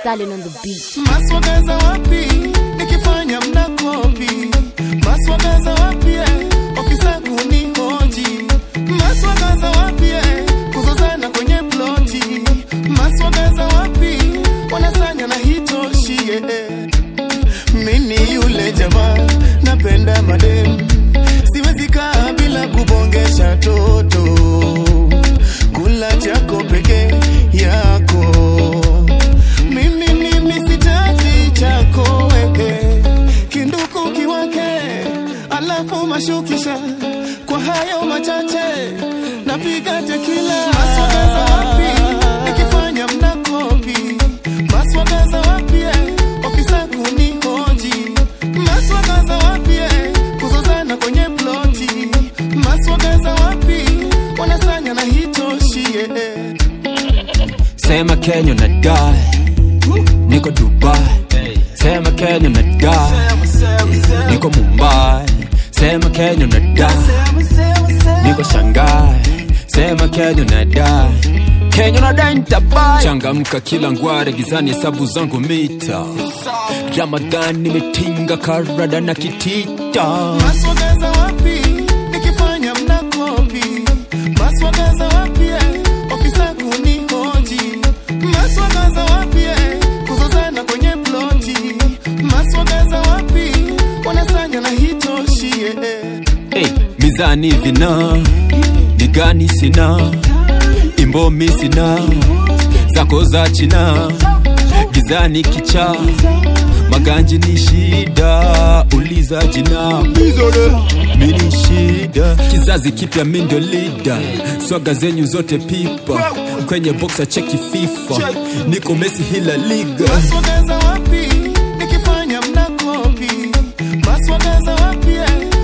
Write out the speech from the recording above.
Stallion on the beat. maswagaza wapi nikifanya mnakopi maswagaza wapi eh, ofisa kunihoji maswagaza wapi eh, kuzozana kwenye ploti maswagaza wapi wanasanya na hitoshi eh. mini yule jamaa napenda madem siwezi kaa bila kubongesha toto kula chako peke yako mimi mimi sitaji chako wewe kinduku kiwake alafu mashukisha kwa hayo machache napiga tekila maswagaza wapi nikifanya mnakopi maswagaza wapi eh, ofisa kunihoji maswagaza wapi eh, kuzozana kwenye ploti maswagaza wapi wanasanya na hitoshi eh. Sema Kenya na die Niko Dubai Sema Kenya na die Niko Mumbai Sema Kenya na die Niko Shanghai Sema Kenya na die Kenya na die nitabai Changamka kila ngware gizani hesabu zangu mita Ramadhani nimetinga karada na kitita maswagaza wapi nikifanya mnakopi maswagaza wapi eh, ofisa kunihoji maswagaza wapi eh, kuzozana kwenye ploti maswagaza wapi wanasanya na hitoshi eh. hey, mizani vina ni gani sina imbomi sina zako za china gizani kicha maganji ni shida uliza jina mini shida kizazi kipya mindo lida swaga zenyu zote pipa kwenye boxa cheki fifa niko mesi hila liga maswagaza wapi nikifanya mnakopi maswagaza wapi eh,